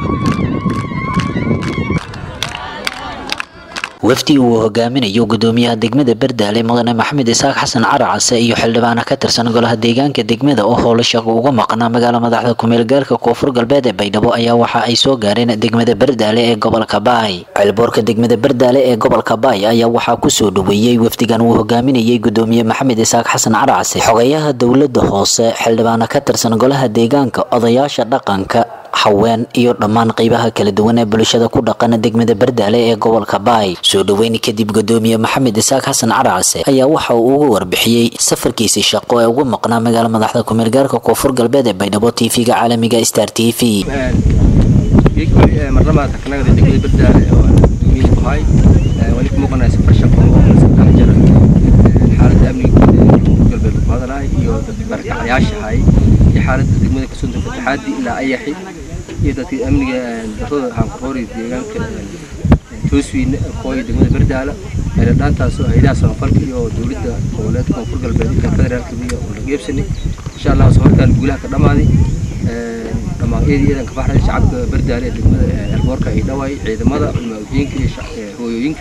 wafdi uu hogaaminayo gudoomiyaha degmada bardaale mudane maxamed isaaq xasan caracase iyo xildhibaana ka tirsan golaha deegaanka degmada oo howlo shaqo uga maqnaa magaala madaxda kumeelgaalka koonfur galbeed ee baydhabo ayaa waxa ay soo gaareen degmada bardaale ee gobolka baay ceelboorka degmada bardaale ee gobolka baay ayaa waxaa kusoo dhaweeyey wafdigan uu hogaaminayay gudoomiye maxamed isaaq xasan caracase xogeyaha dowlada hoose xildhibaana ka tirsan golaha deegaanka odayaasha dhaqanka haween iyo dhammaan qeybaha kala duwan ee bulshada ku dhaqan degmada bardaale ee gobolka baay soo dhaweyn kadib gudoomiye maxamed isaaq xasan caracase ayaa waxa uu uga warbixiyey safarkiisii shaqo ee ugu maqnaa magaala madaxda kumeelgaarka koonfur galbeed ee baydhabo tv-ga caalamiga star t v marnaba taknagada degmada bardaale oo gudoomiye ku hay wali ku muuqanaya safar shaqo oo saddex jir xaaladda amniga koonfur galbeed ku hadalahay iyo dadka barakacayaasha hay iyo xaaladda degmada kasoo degta fataxaadi ilaa ayaxi iyo dadkii amniga darrada haankuqoori deegaanka jooswiine kooya degmada bardaala dhaantaas oo haydaha samafalka iyo dowladda goboleedka koonfur galbeed iyo federaalka iyo oo la geebsanay insha allah safarkan guulaha ka dhammaaday dhammaan eedii eedan ka baxray shacabka bardaale ee degmada elboorka ay dhawaay ciidamada culmaaudiinka iyo hooyooyinka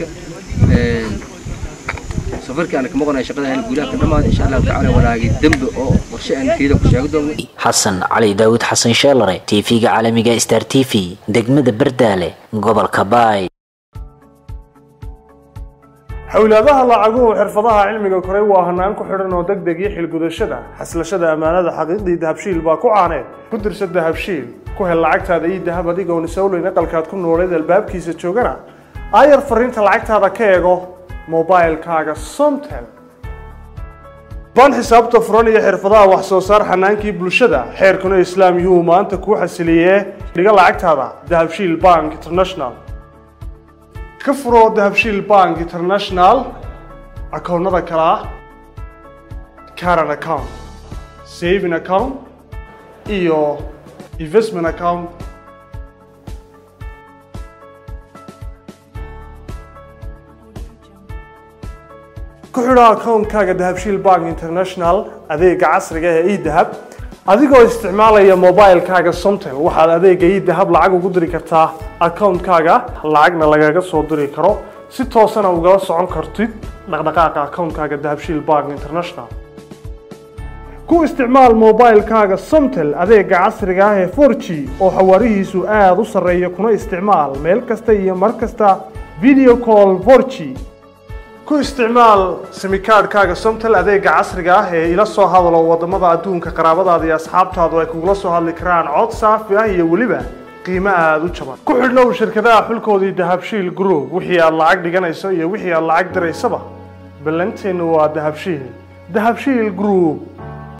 safarkii aan ka maqnay shaqada aan guulaha ka dhammaaday insha allahu tacaala walaagay dembe oo qorshe aan keeda ku sheegi doono xasan cali daawud xasan sheelare tv-ga caalamiga star t v degmada bardaale gobolka baay xowlaadaha lacaguhu xirfadaha cilmiga koray waa hanaan ku xidhan oo deg deg iyo xilgudashada xaslashada ammaanada xaqiiqdii dahabshiil baa ku caaneed ku dirsa dahabshiil ku hel lacagtaada iyo dahab adigoon isawleyn aqalkaad ku nooleed albaabkiisa joogana aayar fariinta lacagtaada ka eego mobilkaaga somtel baan xisaabta furan iyo xirfadaha wax soo saar xanaankii bulshada xeerkuna islaam yuu maanta kuu xasiliyee dhiga lacagtaada dahabshiil bank international ka furo dahabshiil bank international akoonnada kale ah caran account saving account iyo investment account ku xidho akoonkaaga dahabshiil bank international adeega casriga ee edahab adigoo isticmaalaya mobilkaaga somtel waxaad adeega edahab lacag ugu diri kartaa akoonkaaga lacagna lagaga soo diri karo si toosana ugala socon kartid dhaqdhaqaaqa akoonkaaga dahabshiil bank international ku isticmaal mobilkaaga somtel adeega casriga ah ee 4g oo xawaarihiisu aada u sarreeya kuna isticmaal meel kasta iyo mar kasta video call 4g ku isticmaal simikaadhkaaga somtel adeega casriga ah ee ila soo hadalo wadamada adduunka qaraabadaada iyo asxaabtaadu ay kugula soo hadli karaan cod saafi ah iyo weliba qiimo aada u jaban ku xidhnow shirkadaha xulkoodii dahabshiil group wixii aad lacag dhiganayso iyo wixii aad lacag diraysaba ballanteennu waa dahabshiil dahabshiil group